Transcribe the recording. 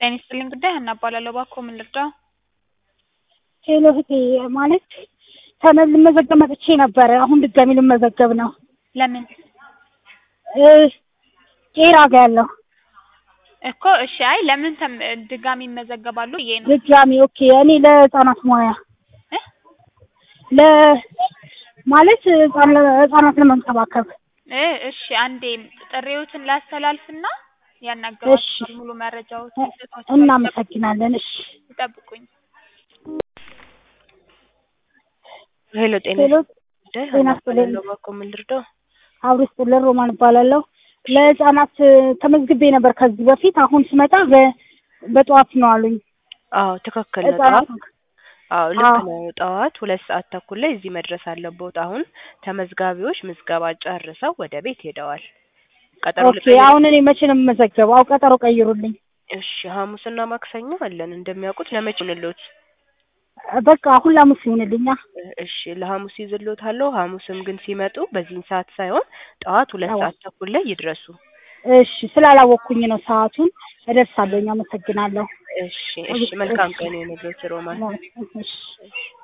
ጤና ይስጥልኝ ጉዳይ ሀና እባላለሁ። እባክዎ ምን ልርዳው? ሄሎ እህቴ ማለት ተመ- ልመዘገብ መጥቼ ነበረ። አሁን ድጋሚ ልመዘገብ ነው። ለምን እ ቄራ ጋ ያለው እኮ እሺ። አይ ለምን ተም ድጋሚ ይመዘገባሉ ብዬ ነው። ድጋሚ ኦኬ። እኔ ለህፃናት ሙያ እ ለ ማለት ህፃን ህፃናት ለመንከባከብ እ እሺ አንዴ ጥሪዎትን ላስተላልፍና እሺ። ያናገሯቸዋል ሙሉ መረጃዎችን ይሰጧቸዋል። እናመሰግናለን። እሺ ይጠብቁኝ። ሄሎ ጤና ሄሎ ጉዳይ ጤና ሀና ይስጥልኝ። እባላለሁ። እባክዎ ምን ልርዳው? አብሮ ይስጥልን። ሮማን እባላለሁ። ለህፃናት ተመዝግቤ ነበር ከዚህ በፊት። አሁን ስመጣ በ- በጠዋት ነው አሉኝ። አዎ ትክክል ነው። ህፃናት ጠዋት አዎ ልክ አዎ። ነው። ጠዋት ሁለት ሰዓት ተኩል ላይ እዚህ መድረስ አለብዎት። አሁን ተመዝጋቢዎች ምዝገባ ጨርሰው ወደ ቤት ሄደዋል። ቀጠሮ ኦኬ። ልቀይር? አሁን እኔ መቼ ነው የምመዘገበው? አው ቀጠሮ ቀይሩልኝ። እሺ ሐሙስና ማክሰኞ አለን እንደሚያውቁት። ለመቼ ይሁንልዎት? በቃ አሁን ሐሙስ ይሁንልኛ። እሺ ለሐሙስ ይዝልዎታለሁ። ሐሙስም ግን ሲመጡ በዚህን ሰዓት ሳይሆን ጠዋት ሁለት ጠዋት። ሰዓት ተኩል ላይ ይድረሱ። እሺ ስላላወቅኩኝ ነው ሰዓቱን። እደርሳለሁኝ። አመሰግናለሁ። እሺ እሺ። መልካም ቀን ይሁንልዎት ሮማን። እሺ